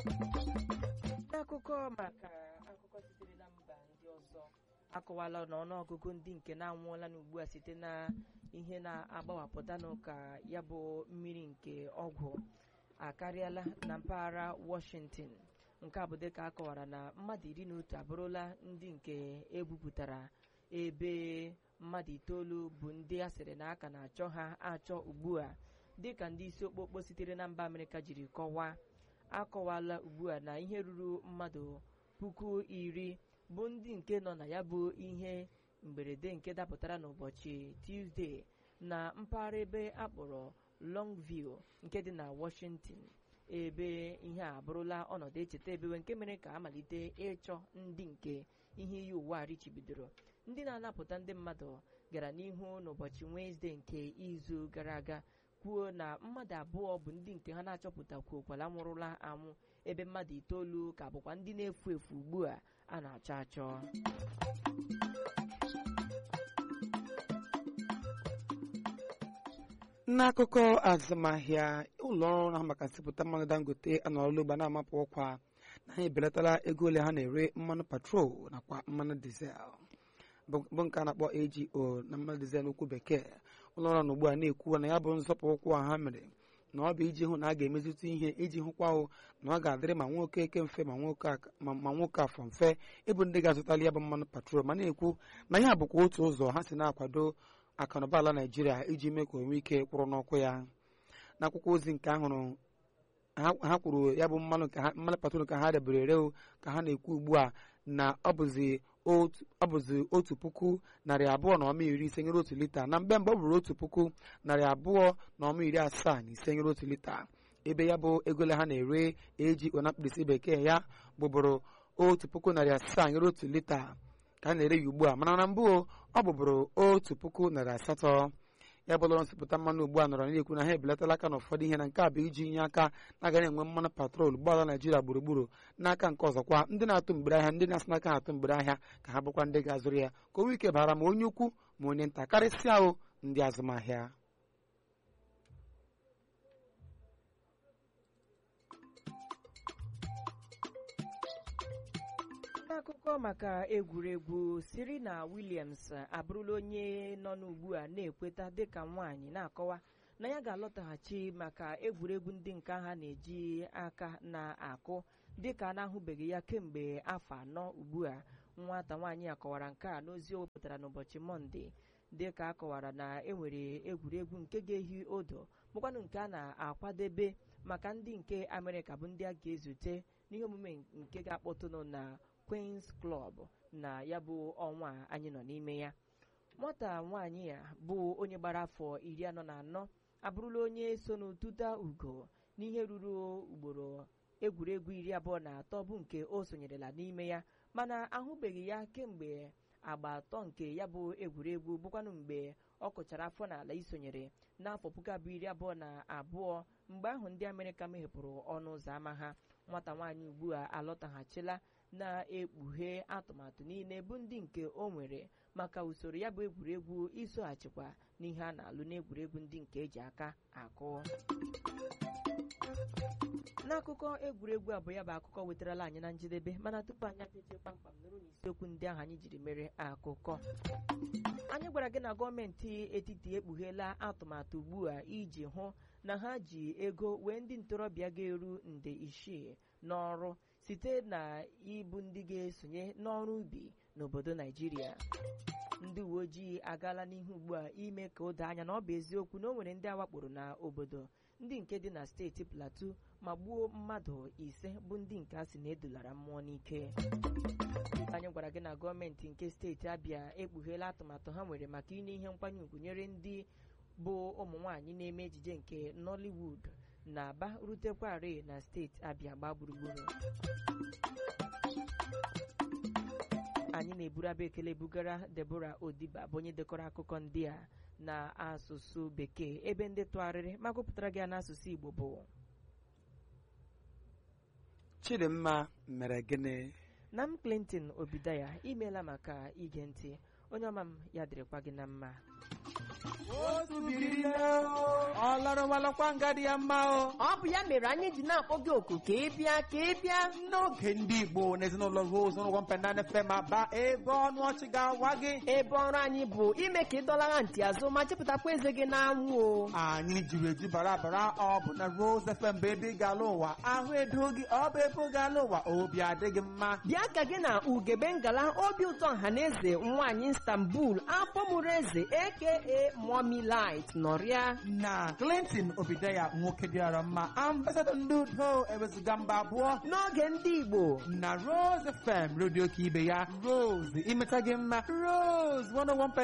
n'akụkọ maka akụkọ sitere na mba ndị ọzọ akọwala na ọnụọgụgụ ndị nke na-anwụọla n'ugbu a site na ihe na-agbawapụta n'ụka ya bụ mmiri nke ọgwụ akarịala na mpaghara Washington nke a bụ dịka akọwara na mmadụ iri na otu abụrụla ndị nke egbupụtara ebe mmadụ itoolu bụ ndị a sịrị na aka na-achọ ha achọ ugbu a dịka ndị isi okpokpo sitere na mba Amerịka jiri kọwaa akọwala ugbu a na ihe ruru mmadụ puku iri bụ ndị nke nọ na ya bụ ihe mberede nke dapụtara n'ụbọchị Tuesday na mpaghara ebe akpọrọ Longview nke dị na Washington ebe ihe a abụrụla ọnọdụ echeta ebewe nke mere ka amalite ịchọ ndị nke ihe iyi ụwa a richibidoro ndị na-anapụta ndị mmadụ gara n'ihu n'ụbọchị Wenesde nke izu gara aga kwuo na mmadụ abụọ bụ ndị nke ha na-achọpụtakwuokwala nwụrụla anwụ ebe mmadụ itoolu ka bụkwa ndị na-efu efu ugbu a a na-achọ achọ n'akụkọ azụmahịa ụlọ ọrụ na maka nsịpụta mmanụ dangote anọrọla ugba na-amapụ ọkwa na ha ebelatala ego ole ha na-ere mmanụ patrol nakwa mmanụ dizel bụ nke a na-akpọ AGO na mmanụ dizel n'okwu bekee ụlọ ọrụ na ugbu a na-ekwu na ya bụ nzọpụ ụkwụ a ha mere na ọ bụ iji hụ na a ga-emezụta ihe iji hụkwa hụ na ọ ga-adịrị ma nwoke eke mfe ma nwoke afọ mfe ịbụ ndị ga-azụtali ya bụ mmanụ patrol ma na-ekwu na ya bụkwa otu ụzọ ha si na-akwado akụnụba ala naijiria iji mee ka onwe ike kwụrụ n'ọkụ ya n'akwụkwọ ozi nke ahụrụ ha kwuru ya bụ mmanụ mmanụ patrol ka ha debere ere ka ha na-ekwu ugbu a na ọ bụzi otu puku narị abụọ na ọma iri ise nyere otu lita na mgbe mgbe ọ bụrụ otu puku narị abụọ na ọma iri asaa na ise nyere otu lita ebe ya bụ egole ha na-ere eji na mkpirisi bekee ya bụbụrụ otu puku narị asaa nyere otu lita ka a na-ere ya ugbu a mana na mbụ ọ bụbụrụ otu puku narị asatọ ya bụ ụlọ nsịpụta mmanụ ugbu a nọrọ na-ekwu na ha ebelatala aka n'ụfọdụ ihe na nke a bụ iji nye aka na aga na-enwe mmanụ patrol ụgbọala naijiria gburugburu n'aka nke ọzọkwa ndị na-atụ mgbere ahịa ndị na-asị n'aka na-atụ mgbere ahịa ka ha bụkwa ndị ga-azụrụ ya ka o nwee ike bara ma onye ukwu ma onye nta karịsịa ahụ ndị azụmahịa n'akụkọ maka egwuregwu Serena Williams abụrụla onye nọ n'ugbu a na-ekweta dịka nwaanyị na-akọwa na ya ga-alọtaghachi maka egwuregwu ndị nke ha na-eji aka na-akụ dịka a na-ahụbeghị ya kemgbe afọ anọ ugbu a nwata nwaanyị a kọwara nke a n'ozi o wepụtara n'ụbọchị mọnde dịka a kọwara na enwere egwuregwu nke ga-ehi odo bụkwanụ nke a na-akwadebe maka ndị nke Amerịka bụ ndị a ga-ezute n'ihe omume nke ga-akpọtụnụ na Queen's Club na ya bụ ọnwa anyị nọ n'ime ya nwata nwaanyị a bụ onye gbara afọ iri anọ na anọ abụrụla onye so n'ụtụta ugo n'ihe ruru ugboro egwuregwu iri abụọ na atọ bụ nke o sonyerela n'ime ya mana ahụbeghị ya kemgbe agba atọ nke ya bụ egwuregwu bụkwanụ mgbe ọ kụchara afọ n'ala isonyere n'afọ puku abụọ iri abụọ na abụọ mgbe ahụ ndị Amerịka meghepụrụ ọnụ ụzọ ámá ha nwata nwaanyị ugbu a alọtaghachila na-ekpughe atụmatụ niile bụ ndị nke o nwere maka usoro ya bụ egwuregwu isoghachikwa n'ihe a na-alụ n'egwuregwu ndị nke eji aka akụ n'akụkọ egwuregwu abụọ ya bụ akụkọ wetarala anyị na njedebe mana tupu anyị apeche kpamkpam nụrụ n'isiokwu ndị ahụ anyị jiri mere akụkọ anyị gwara gị na gọọmenti etiti ekpugheela atụmatụ ugbu a iji hụ na ha ji ego wee ndị ntorobịa ga-eru nde isii n'ọrụ site na ịbụ ndị ga-esonye n'ọrụ ubi n'obodo Naijiria ndị uwe ojii agaala n'ihu ugbu a ime ka o doo anya na ọ bụ eziokwu na o nwere ndị awakporo na obodo ndị nke dị na steeti Plateau ma gbuo mmadụ ise bụ ndị nke a sị na edulara mmụọ n'ike anyị gwara gị na gọọmenti nke steeti Abia ekpugheela atụmatụ ha nwere maka inye ihe nkwanye ùgwù nyere ndị bụ ụmụ nwaanyị na-eme ejije nke Nollywood na-aba rutekwarị na steeti Abia gbaa gburugburu anyị na-eburu abụ ekele bugara Deborah Odiba bụ onye dekọrọ akụkọ ndị a na asụsụ bekee ebe ndị tụgharịrị ma gụpụtara gị n'asụsụ Igbo bụ Chidimma mere gịnị na m Clinton Obidaya imeela maka ige ntị onye ọma m ya dịrịkwa gị na mma otu biri ọ lọrọwalọkwa nga dị ya mma o ọ bụ ya mere anyị ji na-akpọ gị oku ka ị bịa ka ị bịa n'oge ndị igbo na ezinụlọ rose n'ụgwọ mpenana fm aba ebe ọnụ ọchị ga-awa gị ebe ọrụ anyị bụ ime ka ị dọlara ntị azụ ma chepụtakwa eze gị n'anwụ o anyị jiri eju bara bara ọ bụ na rose fm bụ ebe ị ga-ala ụwa ahụ edo gị ọ bụ ebe ị ga-ala ụwa obi adịghị mma bịa ka gị na ugebe ngala obi ụtọ ọhaneze nwaanyị istanbul afọ mụrụ eze aka mommy light nọrịa na clinton obideya nwoke dịara mma ambasadọ ndị udo ewezuga mba abụọ n'oge ndị igbo na rose fm redio ka ibe ya rose imeta gị mma rose 101